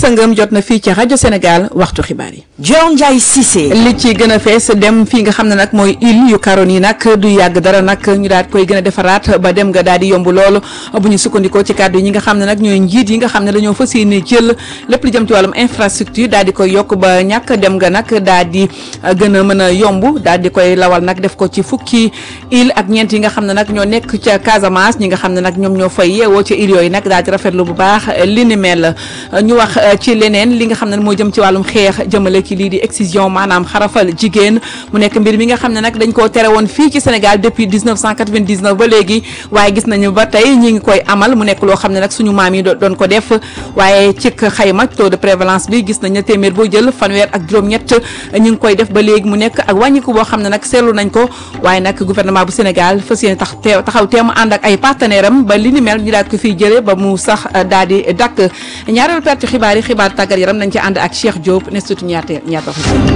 sëngëm jot na fii ci rajo Sénégal waxtu xibaar yi. Dior Ndiaye Cissé. li ci gën a fees dem fii nga xam ne nag mooy île yu Caroline yi nag du yàgg dara nag ñu daal koy gën a defaraat ba dem nga daal di yomb loolu bu ñu sukkandikoo ci kàddu yi ñi nga xam ne nag ñooy njiit yi nga xam ne dañoo fas yéene jël lépp lu jëm ci wàllum infrastructure daal di koy yokk ba ñàkk dem nga nag daal di gën a mën a yomb daal di koy lawal nag def ko ci fukki île ak ñeent yi nga xam ne nag ñoo nekk ca Casamance ñi nga xam ne nag ñoom ñoo fay yeewoo ca île yooyu nag daal di rafetlu bu baax li ni mel ñu wax ci leneen li nga xam ne moo jëm ci wàllum xeex jëmale ci lii di excision maanaam xarafal jigéen mu nekk mbir mi nga xam ne nag dañ koo tere woon fii ci Sénégal depuis 1999 ba léegi waaye gis nañu ba tey ñi ngi koy amal mu nekk loo xam ne nag suñu maam yi doon ko def waaye ci xayma taux de prévalence bi gis nañ ne téeméer boo jël fanweer ak juróom-ñett ñi ngi koy def ba léegi mu nekk ak wàññiku boo xam ne nag seetlu nañ ko waaye nag gouvernement bu Sénégal fas yéene tax teew taxaw teemu ànd ak ay partenaire am ba li ni mel ñu daal ko fiy jëlee ba mu sax daal di dakk ñaareelu partie xibaar yi xibaar tàggat yaram nañ ci ànd ak Cheikh Diop ne surtout ñaata ñaata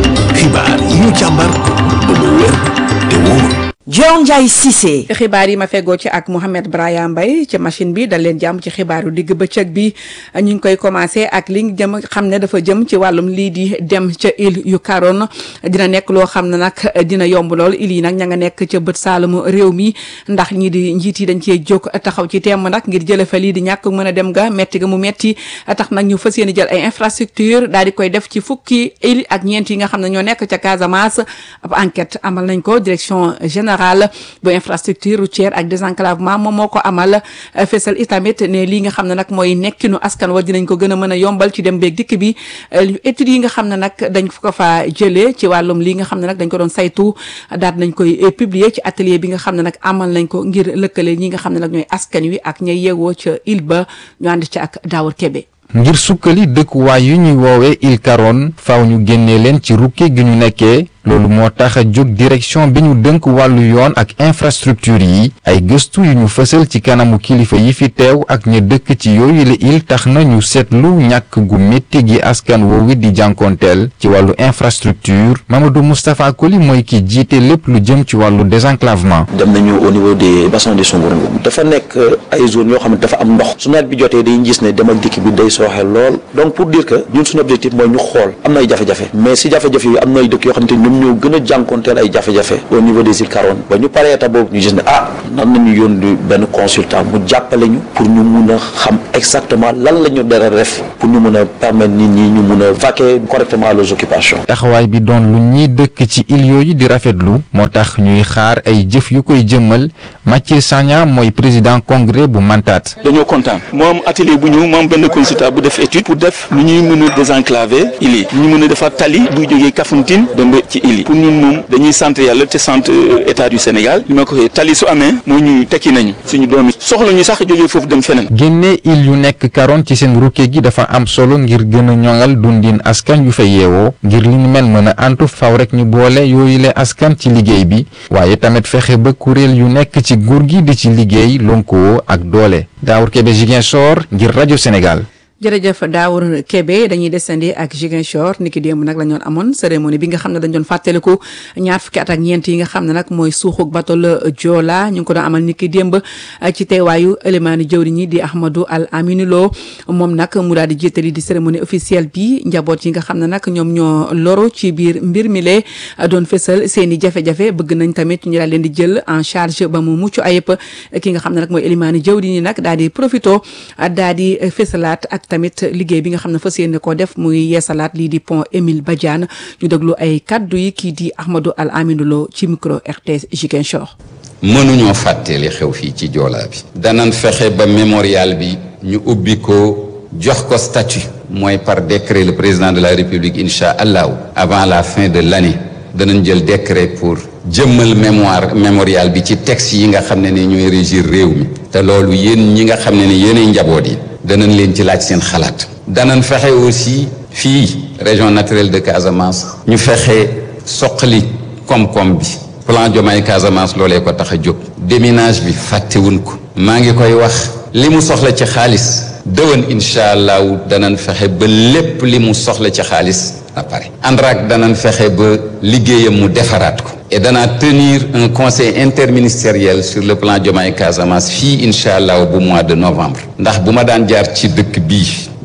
xibaar yi ñu càmbar ba mu wér te wóor Dior Ndiaye Cissé. xibaar yi ma feggoo ci ak Mouhamed Braya Mbaye ci machine bi dal leen jàmm ci xibaaru digg bëccëg bi ñu ngi koy commencé ak li jëm xam ne dafa jëm ci wàllum lii di dem ca île yu Caroline dina nekk loo xam ne nag dina yomb lool île yi nag ña nga nekk ca bët saalumu réew mi ndax ñii di njiit yi dañ cee jóg taxaw ci temm nag ngir jële fa lii di ñàkk mën a dem ga metti ga mu metti tax nag ñu fas yéene jël ay infrastructure daal di koy def ci fukki île ak ñeent yi nga xam ne ñoo nekk ca Casamance ab enquête amal nañ ko direction générale bu infrastructure routière ak désenclavement moom moo ko amal fesal itamit ne lii nga xam ne nag mooy nekkinu askan wa dinañ ko gën a mën a yombal ci dem beeg dikk bi études yi nga xam ne nag dañ ko fa jëlee ci wàllum lii nga xam ne nag dañ ko doon saytu daal nañ koy publier ci atelier bi nga xam ne nag amal nañ ko ngir lëkkale ñi nga xam ne nag ñooy askan wi ak ñay yeewoo ca île ba ñu ànd ci ak Daawur Kebe ngir sukkali dëkkuwaay yu ñuy woowee île Caroline faaw ñu génnee leen ci rukke gi ñu nekkee loolu moo tax a jóg direction bi ñu dënk wàllu yoon ak infrastructure yi ay gëstu yu ñu fësal ci kanamu kilifa yi fi teew ak ña dëkk ci yooyu la île tax na ñu seetlu ñàkk gu métti gi askan woowu di jànkoonteel ci wàllu infrastructure Mamadou Moustapha Koli mooy ki jiite lépp lu jëm ci wàllu désenclavement. dem nañu au niveau des bassins de Songorou dafa nekk ay zones yoo xam ne dafa am ndox su nawet bi jotee dañuy gis ne dem ak dikk bi day sooxe lool donc pour dire que ñun suñu objectif mooy ñu xool am na ay jafe-jafe mais si jafe-jafe yi am na ay dëkk yoo xam ne ñoom ñoo gën a jànkonteel ay jafe-jafe au niveau des îles Caroline ba ñu paree état boobu ñu gis ne ah nan nañu yónni benn consultant mu jàppale ñu pour ñu mun a xam exactement lan la ñu dara def pour ñu mun a permettre nit ñi ñu mun a vaquer correctement leurs occupations taxawaay bi doon lu ñiy dëkk ci île yooyu di rafetlu moo tax ñuy xaar ay jëf yu koy jëmmal Mathieu Sagna mooy président congrès bu Mantate dañoo kontaan moom atelier bu ñëw moom benn consultant bu def étude pour def lu ñuy mën a désenclaver île yi ñu mën a defar tali bu jógee Kafountine dem ba ci île yi pour ñun moom dañuy sant yàlla te sant état du Sénégal li ma ko waxee tali su amee moo ñu tekki nañu suñu doom yi soxla ñu sax jógee foofu dem feneen. génne île yu nekk Caroline ci seen rukke gi dafa am solo ngir gën a ñoŋal dundin askan yu fa yeewoo ngir li ñu mel mën a antu faw rek ñu boole yooyu le askan ci liggéey bi waaye tamit fexe ba kuréel yu nekk ci nguur gi di ci liggéey lonkoo ak doole Daawur Kebe Ziguinchor ngir rajo Sénégal. jërëjëf Daawur Kebe dañuy descendi ak Ziguinchor niki démb nag la ñu doon amoon cérémonie bi nga xam ne dañ doon fàttaliku ñaar fukki at ak ñeent yi nga xam ne nag mooy suuxuk bateau la Joola ñu ngi ko doon amal niki démb ci teewaayu élimaani jëwriñ yi di Ahmadou Al Amine Lo moom nag mu daal di jiitali di cérémonie officielle bi njaboot yi nga xam ne nag ñoom ñoo loru ci biir mbir mi lee doon fësal seen i jafe-jafe bëgg nañ tamit ñu daal leen di jël en charge ba mu mucc ayib ki nga xam ne nag mooy élimaani jëwriñ yi nag daal di profito daal di fësalaat ak tamit liggéey bi nga xam ne fas yéene koo def muy yeesalaat lii di pont Émile Badiane ñu déglu ay kaddu yi kii di Ahmadou Al Amine Lo ci micro RTS Ziguinchor. mënuñoo fàtte li xew fii ci joolaa bi. danañ fexe ba mémorial bi ñu ubbi ko jox ko statut. mooy par décret le président de la république incha allahu avant la fin de l'année danañ jël décret pour jëmmal mémoire mémorial bi ci texte yi nga xam ne ni ñooy régir réew mi. te loolu yéen ñi nga xam ne ni yéenay njaboot yi. danañ leen ci laaj seen xalaat. danañ fexe aussi fii région naturelle de Casamance. ñu fexe soqali koom-koom bi. plan Diomaye Casamance loolee ko tax a jóg. déminage bi fàttewuñ ko. maa ngi koy wax. li mu soxla ci xaalis. dëwën incha allahu danañ fexe ba lépp li mu soxla ci xaalis na pare. ANRAC danañ fexe ba liggéeyam mu defaraat ko. et danaa tenir un conseil interministériel sur le plan Diomaye Casamance fii incha allah bu mois de novembre. ndax bu ma daan jaar ci dëkk bii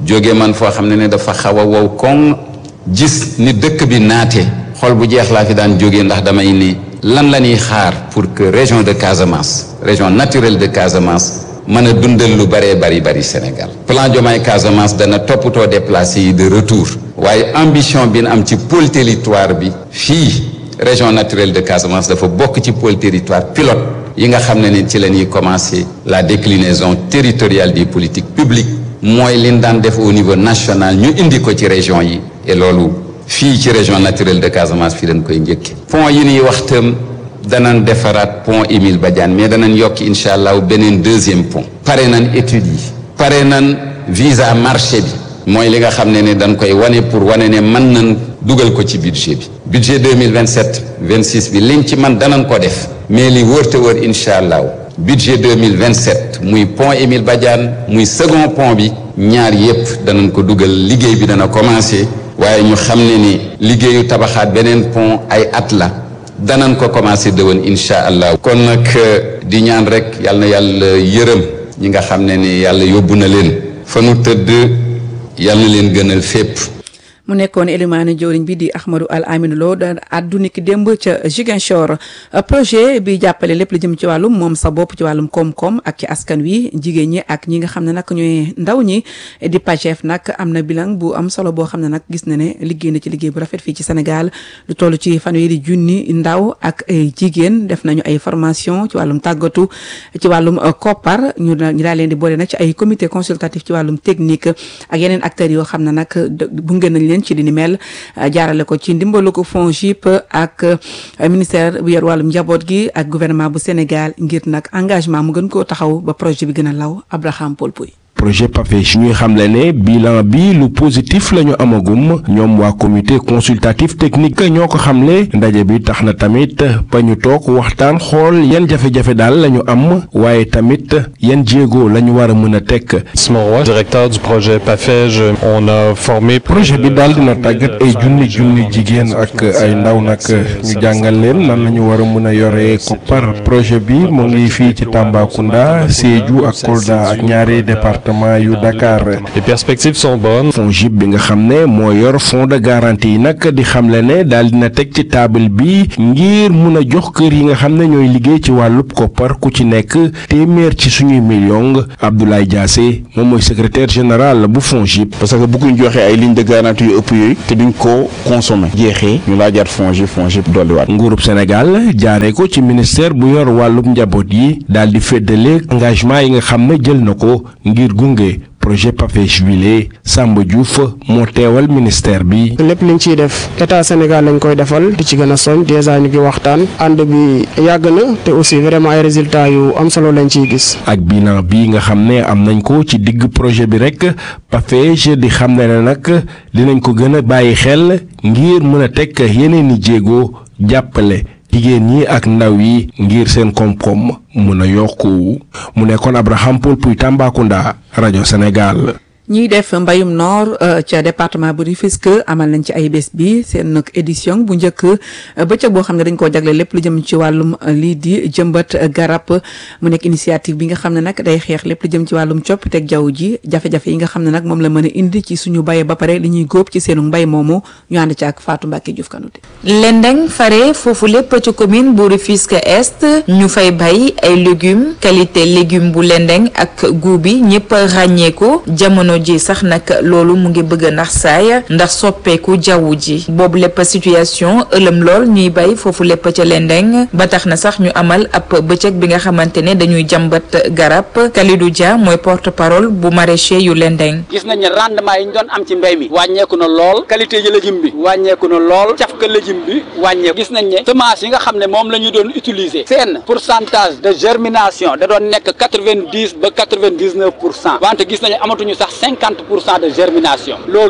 jóge man foo xam ne ne dafa xaw a wow koŋ gis ni dëkk bi naate xol bu jeex laa fi daan jógee ndax damay ni lan la ñuy xaar pour que région de Casamance région naturelle de Casamance mën a dundal lu bëree bari bari Sénégal plan Diomaye Casamance dana toppatoo déplacé yi de retour waaye ambition bi ñu am ci pôle territoire bi fii région naturelle de Casamance dafa bokk ci pôle territoire pilote yi nga xam ne ni ci la ñuy commencer la déclinaison territoriale des politiques publiques mooy li ñu daan def au niveau national ñu indi ko ci région yi et loolu fii ci région naturelle de Casamance fii dañ koy njëkke pont yi ñuy wax tam danañ defaraat pont Émile Badiane mais danañ yokki incha allah beneen deuxième pont pare nañ études yi pare nañ visa marché bi mooy li nga xam ne ne dañ koy wane pour wane ne mën nañ dugal ko ci budget bi budget 2027 26 bi liñ ci man danañ ko def mais li wër te wër incha allah budget 2027 muy pont Émile Badiane muy second pont bi ñaar yépp danañ ko dugal liggéey bi dana commencer waaye ñu xam ne ni liggéeyu tabaxaat beneen pont ay at la danañ ko commencé dëwën incha allah. kon nag di ñaan rek yal na yàlla yërëm ñi nga xam ne ni yàlla yóbbu na leen fa nu tëdd yal na leen gënal fépp. mu nekkoon élimaane jëwriñ bi di Ahmadou Al Amine Lo da addu niki démb ca Ziguinchor projet bi jàppale lépp lu jëm ci wàllum moom sa bopp ci wàllum koom-koom ak ci askan wi jigéen ñi ak ñi nga xam ne nag ñooy ndaw ñi di Pagef nag am na bilan bu am solo boo xam ne nag gis na ne liggéey na ci liggéey bu rafet fii ci Sénégal lu toll ci fanweeri junni ndaw ak ay jigéen def nañu ay formation ci wàllum tàggatu ci wàllum koppar ñu ñu daal leen di boole nag ci ay comité consultatif ci wàllum technique ak yeneen acteurs yoo xam ne nag bunge nañ leen ci li ni mel jaarale ko ci ndimbalu ko FONGIP ak ministère bu yor wàllum njaboot gi ak gouvernement bu Sénégal ngir nag engagement mu gën koo taxaw ba projet bi gën a law Abraham Paul Pouy projet PAFEJ ñuy xamle ne bilan bi lu positif la ñu amagum ñoom waa comité consultatif technique ñoo ko xamle ndaje bi tax na tamit ba ñu toog waxtaan xool yan jafe-jafe daal la ñu am waaye tamit yan jéego la ñu war a mën a teg. Roy directeur du projet PAFEJ on a formé. projet bi daal dina tàggat ay junni junni jigéen ak ay ndaw nag ñu jàngal leen nan la ñu war a mën a yore koppar projet bi mu ngi fii ci Tambacounda Sédhiou ak Kolda ak ñaari département yu Dakar. les perspectives sont bonnes. FONGIP bi nga xam ne moo yor fonds de garantie yi nag di xamle ne daal dina teg ci table bi ngir mun a jox kër yi nga xam ne ñooy liggéey ci wàllub koppar ku ci nekk téeméer ci suñuy millions Abdoulaye Diassé moom mooy secrétaire général bu FONGIP. parce que bëgguñ joxe ay lignes de garantie yu ëpp yooyu te duñ ko consommer jeexee ñu laajaat FONGIP FONGIP dolliwaat. nguurub Sénégal jaaree ko ci ministère bu yor wàllub njaboot yi daal di féddale engagement yi nga xam ne jël na ko ngir gunge projet PAFEJ wile Samba Diouf moo teewal ministère bi. lépp liñ ciy def état Sénégal lañ koy defal di ci gën a soñ dèjà ñu ngi waxtaan ànd bi yàgg na te aussi vraiment ay résultats yu am solo lañ ciy gis. ak bilan bi nga xam ne am nañ ko ci digg projet bi rek PAFEJ di xam ne nag dinañ ko gën a bàyyi xel ngir mën a teg yeneen i jéego jàppale. jigéen ñi ak ndaw yi ngir seen koom-koom mun a yokku mu nekkoon Abraham Paul Puy Tambacounda rajo Sénégal. ñiy def mbayum noor ca département bu Rufisque amal nañ ci ay bés bi seen nag édition bu njëkk bëccëg boo xam ne dañ koo jagle lépp lu jëm ci wàllum lii di jëmbat garab mu nekk initiative bi nga xam ne nag day xeex lépp lu jëm ci wàllum coppiteg jaww ji jafe-jafe yi nga xam ne nag moom la mën a indi ci suñu baye ba pare li ñuy góob ci seenu mbay moomu ñu ànd ci ak Fatou Mbacke Diouf Kanouté Lendeng fare foofu lépp ci commune bu Rufisque Est ñu fay bay ay légumes qualité légume bu Lendeng ak goût bi ñëpp ràññee ko jamono ji sax nag loolu mu ngi bëgg a nax saay ndax soppeeku jaww ji boobu lépp situation ëlëm lool ñuy bay foofu lépp ca Lendeng ba tax na sax ñu amal ab bëccëg bi nga xamante ne dañuy jàmbat garab Kalidou Dia mooy porte parole bu maraîcher yu Lendeng gis nañ ne rendement yi ñu doon am ci mbéy mi wàññeeku na lool qualité yi légume bi wàññeeku na lool cafka légume bi wàññeeku gis nañ ne semence yi nga xam ne moom la ñu doon utiliser seen pourcentage de germination da doon nekk quatre-vingt-dix ba quatre-vingt-dix-neuf pour cent wante gis nañu amatuñu sax cinquante pour cent de germination loolu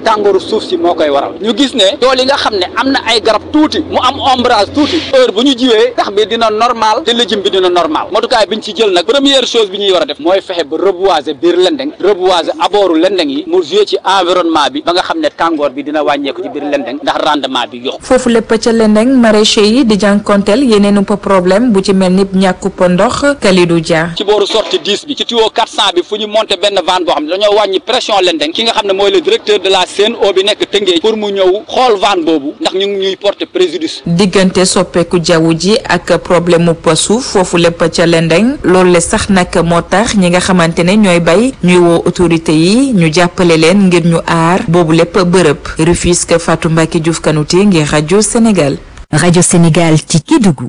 tàngooru suuf si moo koy waral ñu gis ne tool yi nga xam ne am na ay garab tuuti mu am ombrage tuuti heure bu ñu jiwee tax bi dina normal te lëjëm bi dina normal motukaay bi ñu ci jël nag première chose bi ñuy war a def mooy fexe ba reboiser biir lendeng reboiser abooru lendeng yi mu jouer ci environnement bi ba nga xam ne tàngoor bi dina wàññeeku ci biir lendeng ndax rendement bi yokku foofu lépp ca lendeng maraîcher yi di jànkonteel yeneen upp problème bu ci mel ni ñàkkup ndox Kalidou Dia ci booru sortie 10 bi ci tuyau 400 bi fu ñu monter benn vanne boo xam ne dañoo wàññi pression lendeng ki nga xam ne mooy le directeur de la CNO bi nekk Tëngéej pour mu ñëw xool vanne boobu ndax ñu ngi ñuy porter préjudice diggante soppeeku jaww ji ak problème mu suuf foofu lépp ca lendeng loolu le sax nag moo tax ñi nga xamante ne ñooy bay ñuy woo autorité yi ñu jàppale leen ngir ñu aar boobu lépp bërëb Rufisque Fatou Mbacke Diouf Kanouté ngir rajo Sénégal. rajo Sénégal ci Kédougou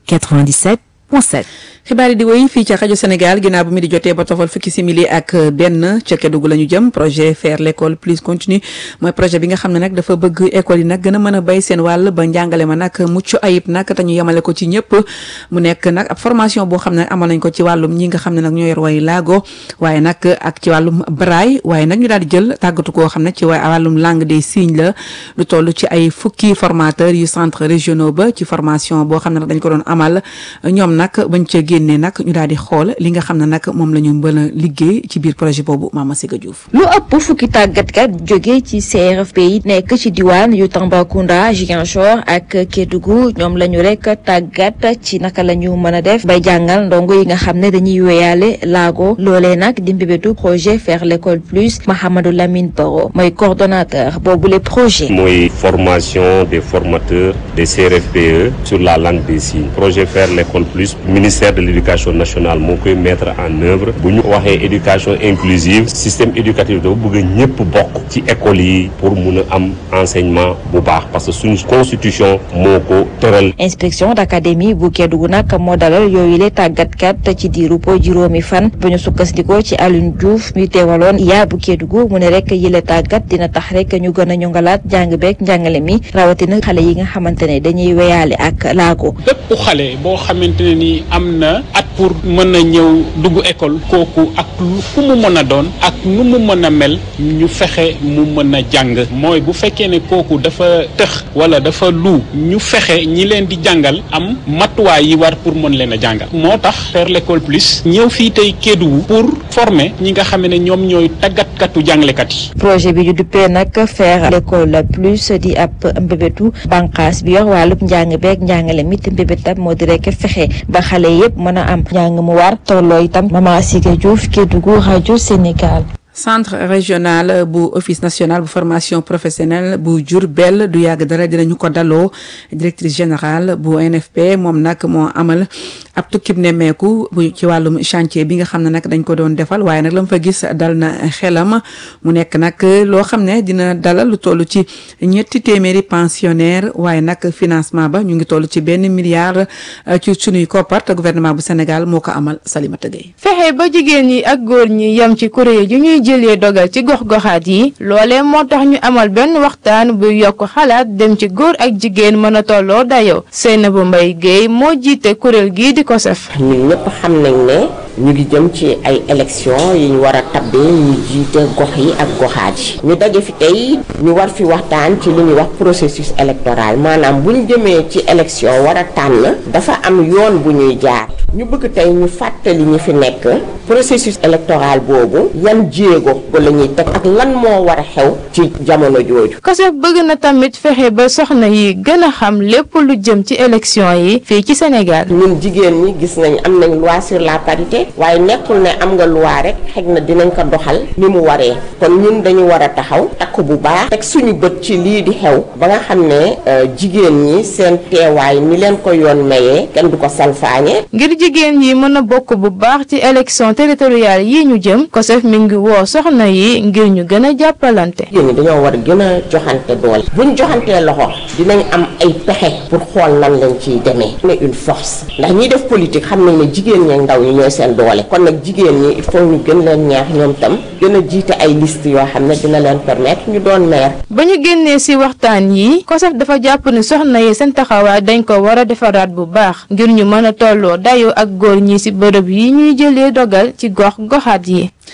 97.7. xibaar yi di wéy fii ca rajo Sénégal ginnaaw bu mi di jotee ba tofal fukki simili ak benn ca Kédougou la ñu jëm projet faire l'école plus continue mooy projet bi nga xam ne nag dafa bëgg école yi nag gën a mën a béy seen wàll ba njàngale ma nag mucc ayib nag te ñu yemale ko ci ñëpp mu nekk nag ab formation boo xam ne amal nañ ko ci wàllum ñi nga xam ne nag ñoo yor way laago waaye nag ak ci wàllum braille waaye nag ñu daal di jël tàggatu koo xam ne ci wa wàllum langue des signes la lu toll ci ay fukki formateurs yu centre régionaux ba ci formation boo xam ne nag dañ ko doon amal ñoom nag bañ ca génnee nag ñu daal di xool li nga xam ne nag moom la ñu mën a liggéey ci biir projet boobu Mama Siga Diouf. lu ëpp fukki tàggatkat jóge ci CRFP yi nekk ci diwaan yu Tambacounda Ziguinchor ak Kédougou ñoom la ñu rek tàggat ci naka la ñu mën a def bay jàngal ndongo yi nga xam ne dañuy wéyaale laago loolee nag di mbébétu projet faire l'école plus Mahamadou Lamine Baro mooy coordonnateur boobu le projet. mooy formation des formateurs des CRFPE sur la langue des signes projet faire l'école plus ministère de l'éducation nationale moo koy mettre en œuvre bu ñu waxee éducation inclusive système éducatif dafa bëgg ñëpp bokk ci école yi pour mun a am enseignement bu baax parce que suñu constitution moo ko tëral. inspection d'académie bu Kédougou nag moo dalal yooyu le tàggatkat ci diiru po juróomi fan bu ñu sukkandikoo ci Alioune Diouf mi teewaloon yaa bu Kédougou mu ne rek yile tàggat dina tax rek ñu gën a ñongalaat njàng beeg njàngale mi rawatina xale yi nga xamante ne dañuy weyaale ak laago. bépp xale boo xamante ne ni am na at pour mën a ñëw dugg école kooku ak fu mu mën a doon ak nu mu mën a mel ñu fexe mu mën a jàng mooy bu fekkee ne kooku dafa tëx wala dafa lu ñu fexe ñi leen di jàngal am matuwaay yi war pour mën leen a jàngal moo tax faire l'école plus ñëw fii tey Kédougou pour former ñi nga xam ne ñoom ñooy tàggatkatu jàngalekat yi. projet bi ñu duppee nag faire l'école plus di ab mbébétu bànqaas bi yor wàllub njàng beeg njàngale mi te mbébétam moo di rek fexe ba xale yépp mën a am njàng mu war tolloo itam Mama Siga Diouf Kédougou rajo Sénégal. centre régional bu office national bu formation professionnelle bu Diourbel du yàgg dara dinañu ko daloo directrice générale bu NFP moom nag moo amal ab tukkib nemmeeku bu ci wàllum chantier bi nga xam ne nag dañ ko doon defal waaye nag la mu fa gis dal na xelam mu nekk nag loo xam ne dina dalal lu toll ci ñetti téeméeri pensionnaire waaye nag financement ba ñu ngi toll ci benn milliard ci sunuy koppar te gouvernement bu Sénégal moo ko amal Salimata Gueye fexe ba jigéen ñi ak góor ñi yem ci kuréel yu ñuy jëlee dogal ci gox-goxaat yi loolee moo tax ñu amal benn waxtaan bu yokk xalaat dem ci góor ak jigéen mën a tolloo dayoo Seynabou Mbaye Guèye moo jiite kuréel gii di ko sef ñun ñëpp xam nañ ne ñu ngi jëm ci ay élection yi ñu war a tabbee ñu jiite gox yi ak goxaat yi ñu daje fi tey ñu war fi waxtaan ci li ñuy wax processus électoral maanaam bu ñu jëmee ci élection war a tànn dafa am yoon bu ñuy jaar ñu bëgg tey ñu fàttali ñi fi nekk processus électoral boobu yan jéego ba la ñuy teg ak lan moo war a xew ci jamono jooju. COSEF bëgg na tamit fexe ba soxna yi gën a xam lépp lu jëm ci élection yi fii ci Sénégal. ñun jigéen ñi gis nañ am nañ loi sur la parité waaye nekkul ne am nga loi rek xëy na dinañ ko doxal ni mu waree kon ñun dañu war a taxaw takk bu baax teg suñu bët ci lii di xew ba nga xam ne jigéen ñi seen teewaay ni leen ko yoon mayee kenn du ko salfaañe. ngir jigéen yi mën a bokk bu baax ci élection territoriale yi ñu jëm COSEF mi ngi woo soxna yi ngir ñu gën a jàppalante. jigéen ñi dañoo war a gën a joxante doole buñ joxantee loxo dinañ am ay pexe pour xool nan lañ ciy demee. ne une force ndax ñiy def politique xam nañ ne jigéen ñi ndaw ñi ñooy seen doole kon nag jigéen ñi il faut ñu gën leen ñaax ñoom tam gën a jiite ay liste yoo xam ne dina leen permettre ñu doon maire. ba ñu génnee ci waxtaan yi COSEF dafa jàpp ni soxna yi seen taxawaay dañ ko war a defaraat bu baax ngir ñu mën a tolloo dayoo ak góor ñi ci bërëb yi ñuy jëlee dogal ci gox goxaat yi.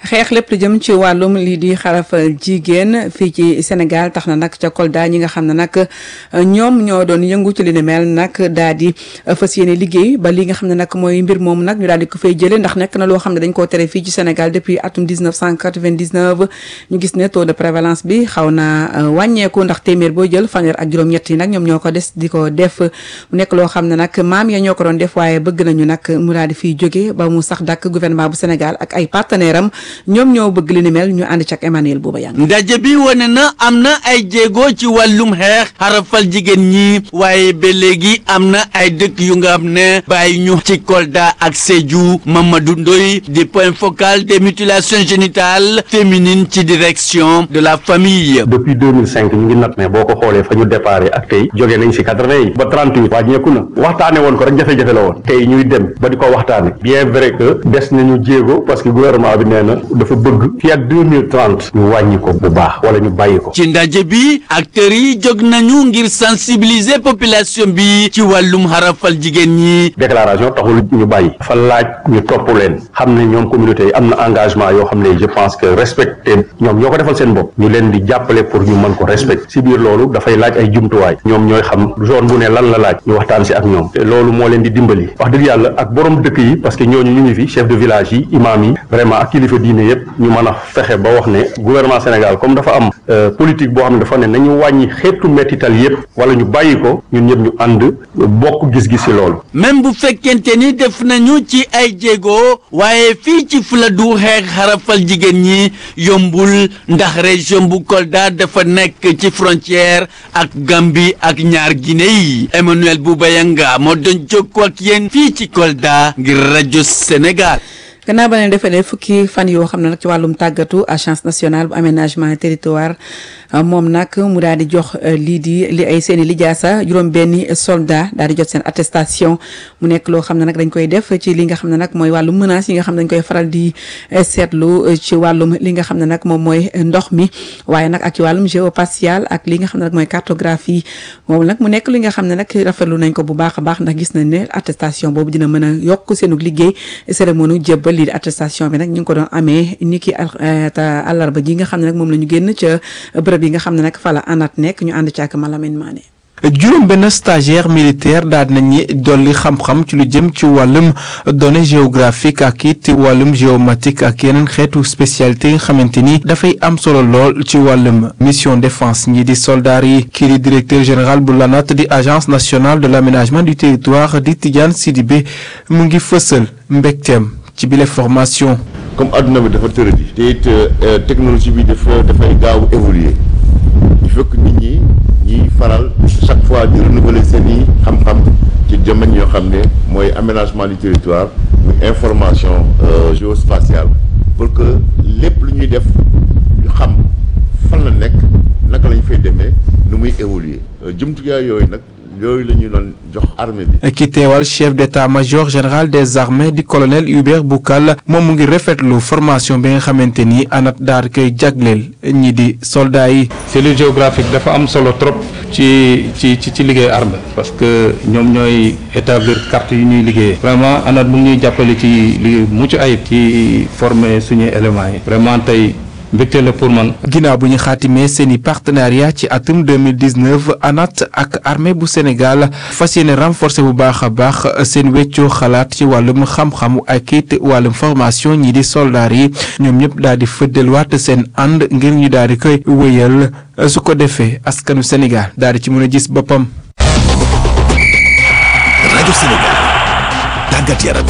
xeex lépp lu jëm ci wàllum lii di xarafal jigéen fii ci Sénégal tax na nag ca Kolda ñi nga xam ne nag ñoom ñoo doon yëngu ci li ni mel nag daal di fas yéene liggéey ba li nga xam ne nag mooy mbir moomu nag ñu daal di ko fay jëlee ndax nekk na loo xam ne dañ koo tere fii ci Sénégal depuis atum 1999 ñu gis ne taux de prévalence bi xaw na wàññeeku ndax téeméer boo jël fanweer ak juróom-ñett yi nag ñoom ñoo ko des di ko def mu nekk loo xam ne nag maam ya ñoo ko doon def waaye bëgg nañu nag mu daal di fiy jóge ba mu sax dàkk gouvernement bu Sénégal ak ay partenaire am ñoom ñoo bëgg li ni mel ñu ànd ci ak Emmanuel Bouba Yang ndaje bi wane na am na ay jéego ci wàllum xeex xarafal jigéen ñi waaye ba léegi am na ay dëkk yu nga xam ne bàyyi ñu ci Kolda ak Sédhiou Mamadou Ndoye di point focal des mutilations génitales féminines ci direction de la famille. depuis 2005 ñu ngi nat ne boo ko xoolee fa ñu déparé ak tey jóge nañ si 80 yi ba 38 wàññeeku na waxtaane woon ko rek jafe-jafe la woon tey ñuy dem ba di ko waxtaane bien vrai que des nañu jéego parce que gouvernement bi nee na dafa bëgg fii ak 2030 ñu wàññi ko bu baax wala ñu bàyyi ko. ci ndaje bi acteurs yi jóg nañu ngir sensibiliser population bi ci wàllum xarafal jigéen ñi. déclaration taxul ñu bàyyi fa laaj ñu topp leen xam ne ñoom communauté yi am na engagement yoo xam ne je pense que respecté ñoom ñoo ko defal seen bopp ñu leen di jàppale pour ñu mën ko respecté si biir loolu dafay laaj ay jumtuwaay ñoom ñooy xam zone bu ne lan la laaj ñu waxtaan si ak ñoom te loolu moo leen di dimbali wax dëgg yàlla ak borom dëkk yi parce que ñooñu ñu ngi fi chef de village yi imam yi vraiment ak kilifa diine yépp ñu mën a fexe ba wax ne gouvernement Sénégal comme dafa am politique boo xam ne dafa ne nañu wàññi xeetu mettital yépp wala ñu bàyyi ko ñun ñëpp ñu ànd bokk gis-gis si loolu même bu fekkente ni def nañu ci ay jéego waaye fii ci Fuladu xeex xarafal jigéen ñi yombul ndax région bu Kolda dafa nekk ci frontière ak Gambie ak ñaar Guinée yi Emmanuel Boubayanga moo doon jokkoo ak yéen fii ci Kolda ngir rajo Sénégal. gannaaw ba leen defee fukki fan yoo xam ne nag ci wàllum tàggatu agence nationale bu aménagement territoire moom nag mu daal di jox lii di li ay seeni lijaasa juróom benni soldat daal di jot seen attestation mu nekk loo xam ne nag dañ koy def ci li nga xam ne nag mooy wàllum menace yi nga xam ne dañ koy faral di seetlu ci wàllum li nga xam ne nag moom mooy ndox mi waaye nag ak ci wàllum géospatial ak li nga xam ne nag mooy cartographie moom nag mu nekk li nga xam ne nag rafetlu nañ ko bu baax a baax ndax gis nañ ne attestation boobu dina mën a yokk seenu liggéey cérémonie jébbal lii di attestation bi nag ñu ngi ko doon amee ni ki àllarba ji nga xam ne nag moom la ñu génn ca bërëb yi nga xam ne nag fa la anat nekk ñu ànd ci ak Malamine Mané juróom benn stagiaire militaire daal nañu dolli xam-xam ci lu jëm ci wàllum données géographique ak it wàllum géomatique ak yeneen xeetu spécialité yi nga xamante ni dafay am solo lool ci wàllum mission défense ñi di soldats yi kii di directeur général bu l'ANAT di agence nationale de l'aménagement du territoire di Tidiane Sidibé mu ngi fësal mbégteem ci bile formation. comme adduna bi dafa tëradi te it technologie bi dafa dafay gaaw évoluer il faut que nit ñi ñiy faral chaque fois di renouveler seen i xam-xam ci domaine yoo xam ne mooy aménagement du territoire muy information géospatiale pour que lépp lu ñuy def ñu xam fan la nekk naka la ñu fay demee nu muy évoluer jumtukaay yooyu nag yooyu la ñu doon jox armée bi. ki teewal chef d'état-major général des armées di colonel Hubert Boukal moom mu ngi rafetlu formation bi nga xamante ni anat daal koy jagleel ñi di soldats yi. cellule géographique dafa am solo trop ci ci ci ci liggéey armée parce que ñoom ñooy établir carte yi ñuy liggéeyee. vraiment anat mu ngi ñuy jàppale ci li mucc ayib. ci former suñuy éléments yi. vraiment tey. mbégte la pour man. ginnaaw bu ñu xaatimee seeni partenariat ci atum 2019 ANAT ak armée bu Sénégal fas yéene renforcer bu baax a baax seen weccoo xalaat ci wàllum xam-xamu ak it wàllum formation ñi di soldats yi ñoom ñëpp daal di fëddalwaat seen ànd ngir ñu daal di koy wéyal su ko defee askanu Sénégal daal di ci mën a gis boppam. rajo Sénégal tàggat yaram.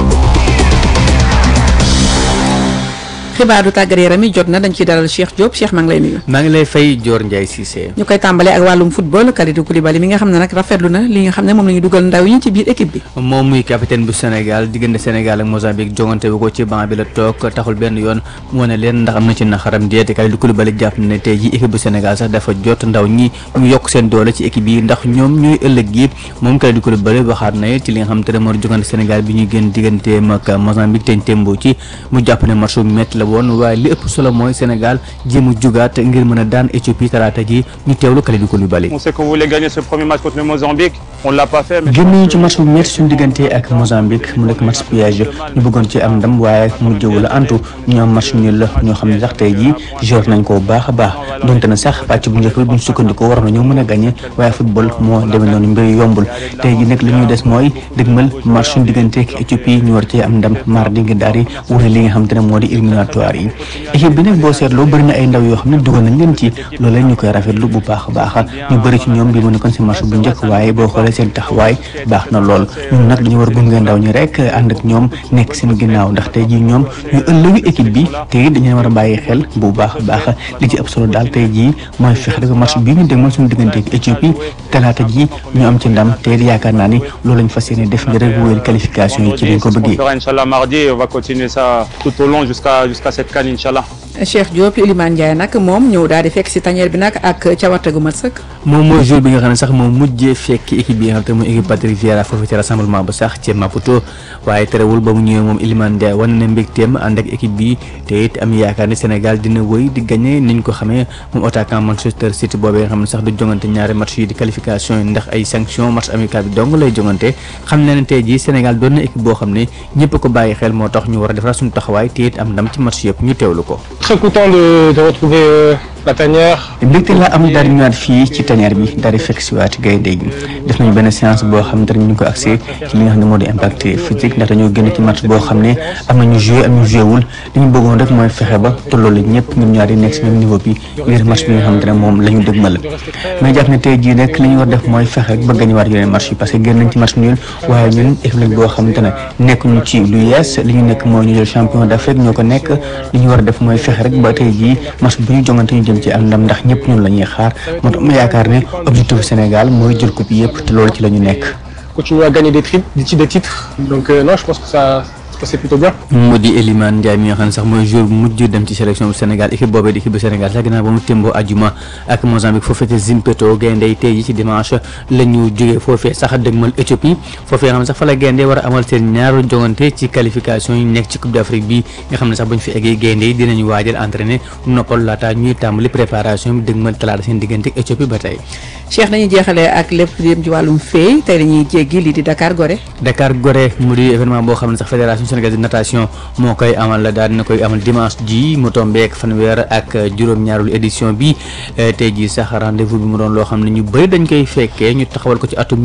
xibaaru tàggat yaram yi jot na dañ ciy dalal Cheikh Diop Cheikh maa ngi lay nuyu. maa ngi lay fay Dior Ndiaye Cissé. ñu koy tàmbalee ak wàllum football Kalidou Koulibaly mi nga xam ne nag rafetlu na li nga xam ne moom la ñu dugal ndaw yi ci biir équipe bi. moom muy capitaine bu Sénégal diggante Sénégal ak Mozambique jongante wu ko ci banc bi la toog taxul benn yoon mu wane leen ndax am na ci naxaram déet Kalidou Koulibaly jàpp na ne tey jii équipe bu Sénégal sax dafa jot ndaw ñi ñu yokk seen doole ci équipe yi ndax ñoom ñooy ëllëg gi moom Kalidou Koulibaly waxaat na ci li nga xam te ne moo jongante Sénégal bi ñuy génn digganteem ak Mozambique teñ tembo ci mu jàpp ne match bu métti la woon waaye li ëpp solo mooy Sénégal jéem a jugaat ngir mën a daan Éthiopie talaata ji ñu teewlu Kalidou Koulibaly. On sait qu'on voulait gagner ce premier match contre le Mozambique on l'a pas fait. mais- génn nañu ci match bu métti suñu diggante ak Mozambique mu nekk match piège ñu bëggoon ci am ndam waaye mu jëwul antu ñu am match nul la ñoo xam ne sax tey jii joué nañ ko bu baax a baax donte na sax pàcc bu njëkk bi buñ sukkandikoo war nañoo mën a gagné waaye football moo demee noonu mbir yombul tey jii nag li ñuy des mooy dëgmal match suñu diggante ak Éthiopie ñu war cee am ndam mardi nga daal di wute li nga xam te ne moo di éliminatoire yi équipe bi nag boo seetloo bëri na ay ndaw yoo xam ne dugal nañ leen ci loolee ñu koy rafetlu bu baax a baax ñu bëri ci ñoom bi mu nekkoon si match bu njëkk waaye boo xoolee seen taxawaay baax na lool ñun nag dañu war a gunge ndaw ñi rek ànd ak ñoom nekk seen ginnaaw ndax tey jii ñoom ñu ëllëgu équipe bi te it dañu war a bàyyi xel bu baax a baax li ci ëpp solo daal tey jii mooy fexe rek match bii ñu dégmal suñu diggante ak Éthiopie talaata ji ñu am ci ndam te it yaakaar naa ni loolu lañ fas yéene def ngir rek wéyal qualification yi ci liñ ko On bëggee. fera Inch'Allah mardi et on va continuer ça tout au long jusqu'à jusqu'à cette canne Inch'Allah. Cheikh Diop Elimane Ndiaye nag moom ñëw daal di fekk si tanière bi nag ak cawarte gu mat sëkk. moom mooy jour bi nga xam ne sax moom mujjee fekk équipe bi nga xam te mooy équipe Patrick Vieira foofu ci rassemblement ba sax ci Maputo waaye terewul ba mu ñëwee moom Iliman Ndiaye wane na mbégteem ànd ak équipe bi te it am yaakaar ne Sénégal dina wëy di gagné niñ ko xamee moom attaquant Manchester City boobee nga xam ne sax du jongante ñaari match yi di qualification yi ndax ay sanction match amical bi dong lay jongante xam ne ne tey jii Sénégal doon na équipe boo xam ne ñëpp ko bàyyi xel moo tax ñu war a defaraat suñu taxawaay te it am ndam ci match yëpp ñu teewlu ko Très content de, de retrouver euh, la tanière. mbégte la am daal di ñëwaat fii ci tanière bi daal di fekk si waat gaynde gi def nañu benn séance boo xam ne ñu ngi ko accès ci li nga xam ne moo di impact physique ndax dañoo génn ci match boo xam ne am na ñu joué am ñu joué wul li ñu bëggoon rek mooy fexe ba tolloo la ñëpp ñun ñaar yi nekk si même niveau bi ngir match bi nga xam ne moom la ñu dëgmal mais jàpp ne tey jii rek li ñu war def mooy fexe rek ba gañuwaat yeneen match yi parce que génn nañ ci match nul waaye ñun équipe lañ boo xam ne nekk ñu ci lu yees li ñu nekk mooy ñu jël champion d'Afrique ñoo ko nekk li ñu war a def mooy fexe rek ba tey jii match bu ñu jongante ñu jëm ci am ndam ndax ñëpp ñun la ñuy xaar moo tax ma yaakaar ne objectif Sénégal mooy jël coupe yëpp te loolu ci la ñu nekk. Continuer à gagner des, tri- des titres, des titres. Donc euh, non, je pense que ça se passait plutôt bien. mu di Elimane Ndiaye mi nga xam ne sax mooy jour bu mujj dem ci sélection bu Sénégal équipe boobee di équipe bu Sénégal sax ginnaaw ba mu témboo ajuma ak Mozambique foofee ca Zimpeto gaynde yi tey ji ci dimanche la ñu jógee foofee sax dëgmal Éthiopie foofee nga xam ne sax fa la gaynde war a amal seen ñaaru jongante ci qualification yi nekk ci Coupe d'Afrique bi nga xam ne sax bu ñu fi eggee gaynde yi dinañu waajal entraîner noppal laata ñuy tàmbali préparation bi dëgmal talaata seen diggante ak Éthiopie ba tey Cheikh nañu jeexalee ak lépp lu jëm ci wàllum feey tey dañuy jéggi lii di Dakar Gorée. Dakar Gorée mu di événement boo xam ne sax fédération sénégalaise de natation moo koy amal la daal dina koy amal dimanche ji mu tombeek fanweer ak juróom-ñaareelu édition bi tey jii sax rendez-vous bi mu doon loo xam ne ñu bëri dañ koy fekkee ñu taxawal ko ci atum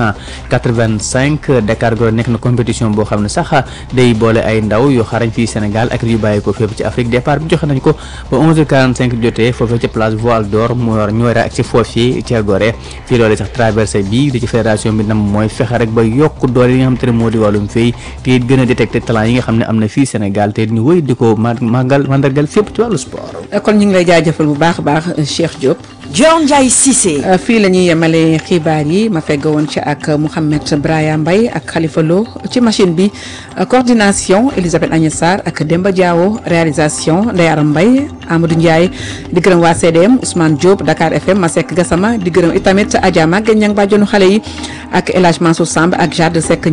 1985 Dakar Gorée nekk na compétition boo xam ne sax day boole ay ndaw yu xarañ fii Sénégal ak yu bàyyi ko fépp ci Afrique départ bi joxe nañ ko ba 11h45 jotee foofee ci place Voile d'Or mu war ñu war a ak ci foofii ca Gorée fii loolu sax traversé bi di ci fédération bi nam mooy fexe rek ba yokk doole yi nga xam te ne moo di wàllum fay te it gën a détecté talent yi nga xam ne am na fii Sénégal te it ñu wëy di ko ma màggal mandargal fépp ci wàllu sport. kon ñu ngi lay jaajëfal bu baax a baax Cheikh Diop. Dior Ndiaye Cissé. fii la ñuy yemale xibaar yi ma fegg woon ci ak Mouhamed Braya Mbaye ak Khalifa Lo ci machine bi coordination Elisabeth Agnès Sarr ak Demba Diawo réalisation Ndeye Aram Mbaye Amadou Ndiaye di gërëm waa CDM Ousmane Diop Dakar FM Masek Gassama di gërëm itamit Adja Maguette Niang bàjjonu xale yi ak El Hadj Mansour Samb ak Jade Seck